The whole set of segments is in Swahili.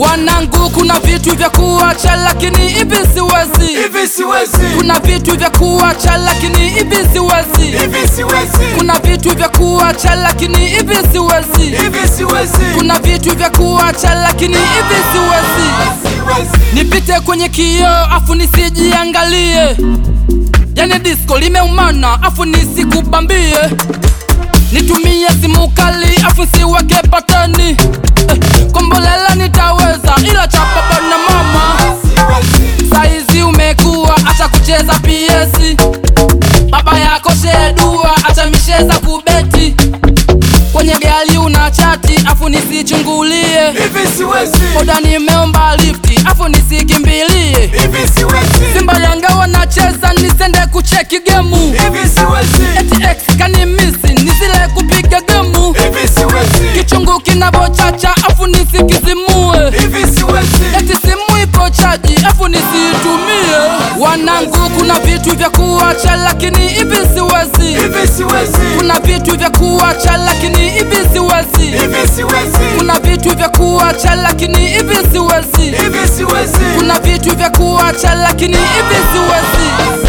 Wanangu, kuna vitu vya kuacha lakini hivi siwezi. hivi siwezi, Kuna vitu vya kuacha lakini hivi siwezi. hivi siwezi, Kuna vitu vya kuacha lakini hivi siwezi. hivi siwezi, Kuna vitu vya kuacha lakini hivi siwezi. siwezi, Nipite kwenye kioo afu nisijiangalie, yani disco limeumana afu nisikubambie. Nitumie simu kali afu nsiweke patani eh, kombolela nitaweza, ila cha baba na mama siwezi, saizi umekuwa, acha kucheza PS. Baba yako shedua, acha misheza kubeti. Kwenye gari una chati afu nisichungulie hivi siwezi, boda nimeomba lifti afu nisikimbilie hivi siwezi, Simba Yanga wanacheza nisende kucheki gemu hivi siwezi, eti ex kanimisi nisile kupiga gemu hivi siwezi, kichungu kinavochacha afu nisikizimue hivi siwezi, eti simu ipo chaji afu nisiitumie wanangu kuna vitu vya kuacha lakini hivi siwezi hivi siwezi, kuna vitu vya kuacha lakini hivi siwezi hivi siwezi, kuna vitu vya kuacha lakini hivi siwezi hivi siwezi, kuna vitu vya kuacha lakini hivi siwezi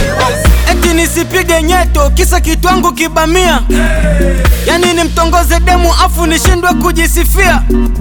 eti nisipige nyeto kisa kitwangu kibamia yani nimtongoze demu afu nishindwe kujisifia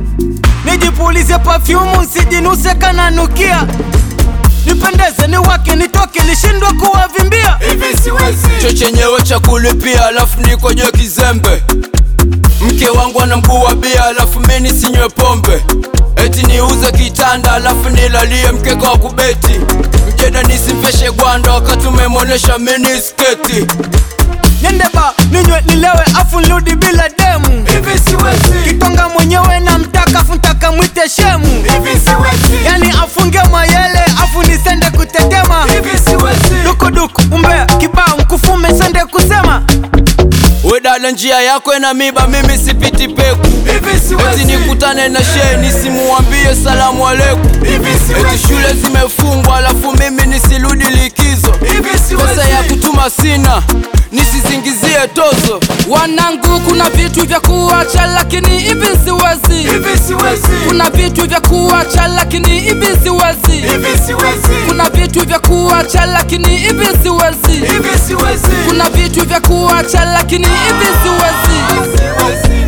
nijipulize pafyumu nsijinuse kananukia nipendeze niwake nitoke nishindwe kuwavimbia hivi siwezi, cho chenyewe cha kulipia alafu niko juu ya kizembe mke wangu ana mguu wa bia alafu mimi sinywe pombe eti niuze kitanda alafu nilalie mkeka wa kubeti mjeda nisimveshe gwanda wakati umemwonesha mini sketi nende ba ninywe nilewe afu nirudi bila demu hivi siwezi, kitonga mwenyewe na mtaka afu ntaka mwite shemu hivi siwezi, yani afunge mayele afu nisende kutetema hivi siwezi, dukuduku umbea kibao mkufume sende kusema we dada njia yako ina miba mimi sipiti peku hivi eti siwezi, nikutane na shee nisimuambie salamu aleku hivi eti siwezi, shule zimefungwa alafu mimi nisirudi likizo hivi pesa ya siwezi, kutuma sina nisizingizie tozo wanangu kuna vitu vya kuacha lakini hivi siwezi hivi siwezi, kuna vitu vya kuacha lakini hivi siwezi hivi siwezi, kuna vitu vya kuacha lakini hivi siwezi hivi siwezi, kuna vitu vya kuacha lakini hivi siwezi siwezi.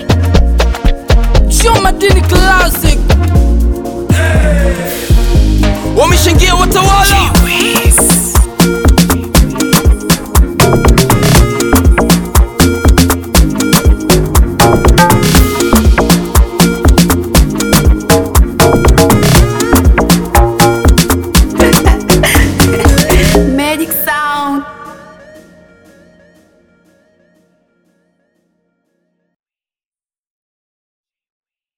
Choma Dini Classic wameshangia watawala